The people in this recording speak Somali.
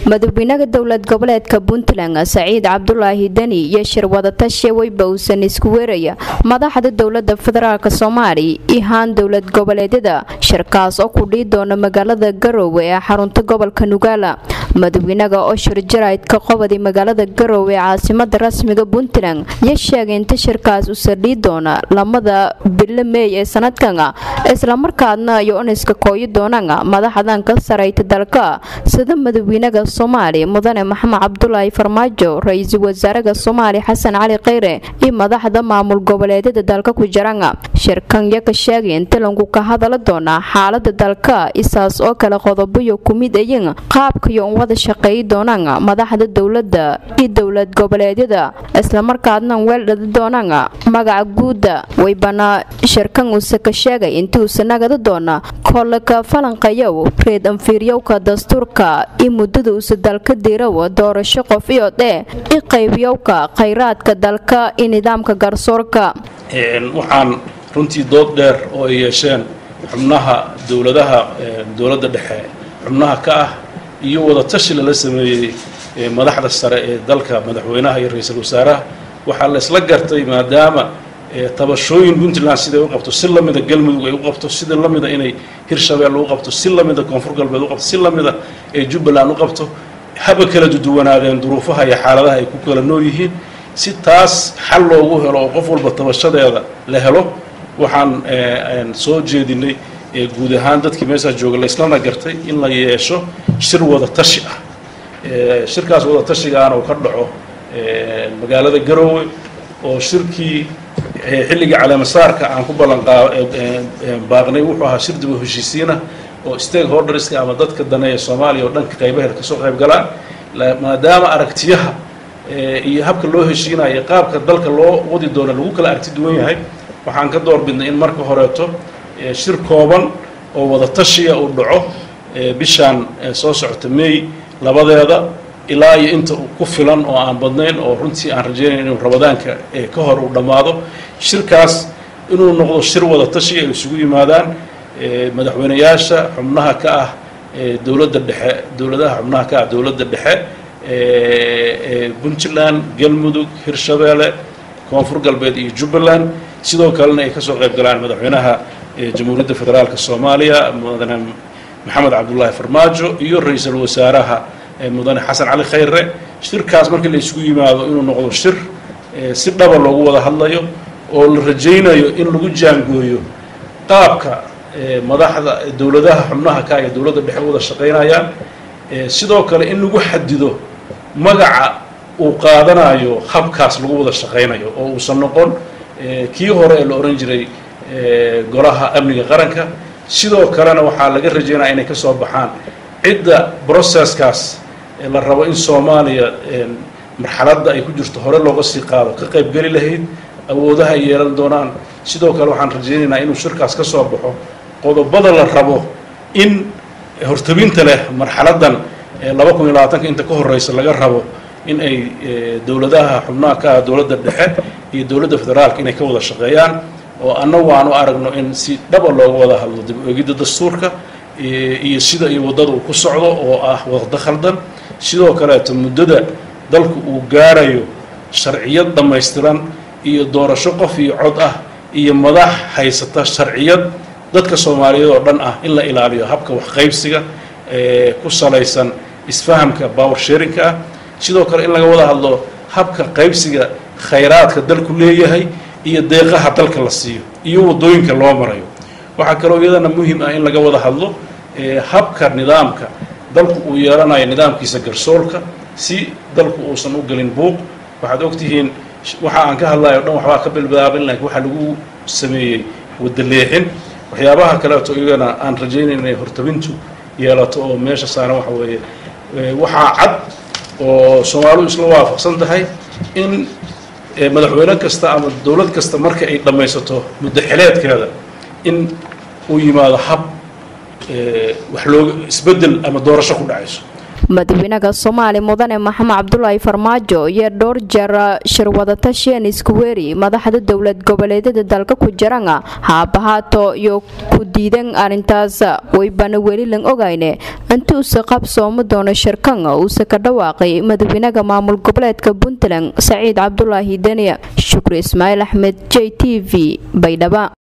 madaxweynaha dowlad goboleedka puntland saciid cabdulaahi deni iyo shir wadatashi weyba uusan isku weeraya madaxda dowlada federaalk soomaaliya iyo haan dowlad goboleedyada shirkaas oo ku dhii doona magaalada garoowe ee xarunta gobolka nugaala madaxweynaha oo shir jaraydka qobadi magaalada garoowe ee caasimada rasmiga puntland iyo sheegay inta shirkaas usa dhii doona lamada bilo meey ee sanadkan islamarkaadna iyo uniska kooyi doonaan madaxdan ka sarayta dalka sida madaxweynaha soomaaliya mudane maxamed cabdulaahi farmaajo ra-iisul wasaaraha soomaaliya xasan cali kheyre iyo madaxda maamul goboleedyada dalka ku jiraan shirkan iyo ka sheegay in talanku ka hadala doonaa xaalada dalka isaas oo kale qodoboyo ku mid ayin qaabkaiyo un wada shaqeeyi doonaan madaxda dowlada iyo dowlad goboleedyada islamarkaadna weeldhadi doonaan magaca guuda waybana shirkan uuse ka sheegay intuusa nagada doona koolaka falanqayow reed anfiiryowka dastuurka iyo muddada uuse dalka diiraw doorasho qof iyo dhee i qaybiyowka khayraadka dalka iyo nidaamka garsoorka waxaan runtii dood dheer oo ay yeesheen xubnaha dowladaha dowladda dhexe xubnaha ka ah iyo wadatashi lala sameeyey madaxda sare ee dalka madaxweynaha iyo ra-iisul wasaaraha waxaa la isla gartay maadaama tabashooyin puntland siday u qabto si lamida galmudug ay u qabto sida lamida inay hirshabelle u qabto si lamida koonfur galbeed u qabto si lamida ee jubbaland u qabto haba kala duduwanaadeen duruufaha iyo xaaladaha ay ku kala nool yihiin si taas xal loogu helo oo qof walba tabashadeeda la helo waxaan soo jeedinay guud ahaan dadkii meeshaa jooga laislana gartay in la yeesho shir wada tashi ah shirkaas wada tashigaana uu ka dhaco magaalada garoowe oo shirkii xilligii caleemasaarka aan ku ballanbaaqnay wuxuu ahaa shir dib u heshiisiina oo stakeholderska ama dadka daneeya soomaaliya oo dhanka qaybaheeda kasoo qayb galaan maadaama aragtiyaha iyo habka loo heshiinayo qaabka dalka loo wadi doona lagu kala aragti duwan yahay waxaan ka door bidnay in marka horeeto shir kooban oo wada tashiya uu dhaco bishaan soo socota may labadeeda ilaa iyo inta ku filan oo aan badnayn oo runtii aan rajaynayn inuu rabadaanka ka hor uu dhammaado shirkaas inuu noqdo shir wada tashi ay isugu yimaadaan madaxweyneyaasha xubnaha ka ah dowladda dhexe dowladaha xubnaha ka ah dowladda dhexe puntland galmudug hirshabeelle koonfur galbeed iyo jubbaland sidoo kalena ay kasoo qayb galaan madaxweynaha jamhuuriyadda federaalk soomaaliya mudane maxamed cabdulaahi farmaajo iyo ra-iisul wasaaraha mudane xasan cali khayre shirkaas markii la isugu yimaado inuu noqdo shir si dhaba loogu wada hadlayo oo la rajaynayo in lagu jaangooyo qaabka madaxda dowladaha xubnaha ka iyo dowladda dhexe wada shaqaynayaan sidoo kale in lagu xadido magaca uu qaadanayo habkaas lagu wada shaqaynayo oo uusan noqon kii hore ee la ohan jiray golaha amniga qaranka sidoo kalena waxaa laga rajaynaya inay ka soo baxaan cidda processkaas la rabo in soomaaliya marxaladda ay ku jirto hore looga sii qaado ka qaybgeli lahayd awoodaha ay yeelan doonaan sidoo kale waxaan rajaynaynaa inuu shirkaas ka soo baxo qodobada la rabo in hortabinta leh marxaladdan laba kun iyo labaatanka inta ka horeysa laga rabo in ay dowladaha xubnaha ka ah dowladda dhexe iyo dowladda federaalka inay ka wada shaqeeyaan oo annagu aan u aragno in si dhaba looga wada hadlo dib oegidda dastuurka iyo sida iyo waddada uu ku socdo oo ah wadada khaldan sidoo kaleeto muddada dalku uu gaarayo sharciyad dhammaystiran iyo doorasho qof iyo cod ah iyo madax haysata sharciyad dadka soomaaliyeed oo dhan ah in la ilaaliyo habka waxqaybsiga ku salaysan isfahamka power sharinka ah sidoo kale in laga wada hadlo habka qaybsiga khayraadka dalku leeyahay iyo deeqaha dalka la siiyo iyo waddooyinka loo marayo waxaa kaloo iyadana muhim ah in laga wada hadlo habka nidaamka dalku uu yeelanayo nidaamkiisa garsoorka si dalku uusan u gelin buuq waxaad ogtihiin waxa aan ka hadlayo o dhan waxbaa ka bilbilaabin laakiin waxaa lagu sameeyey wadda leexin waxyaabaha kaleeto iyagana aan rajaynayn inay hortabintu yeelato oo meesha saaran waxa weeye waxaa cad oo soomaalidu isla waafaqsan tahay in madaxweyne kasta ama dowlad kasta marka ay dhammaysato muddo xileedkeeda in uu yimaado hab wax looga isbeddel ama doorasho ku dhacayso madaxweynaha soomaali mudane maxamed cabdulaahi farmaajo iyo dhowr jeer shirwadatashian iskuweeri madaxda dowlad goboleedyada dalka ku jirana haabahaato iyo ku diidan arrintaas waybana weli lan ogayne intuusa qabsoomo doono shirkan uuse ka dhawaaqay madaxweynaha maamul goboleedka puntland saciid cabdulaahi deni shukri ismaaciil axmed j t v baydhaba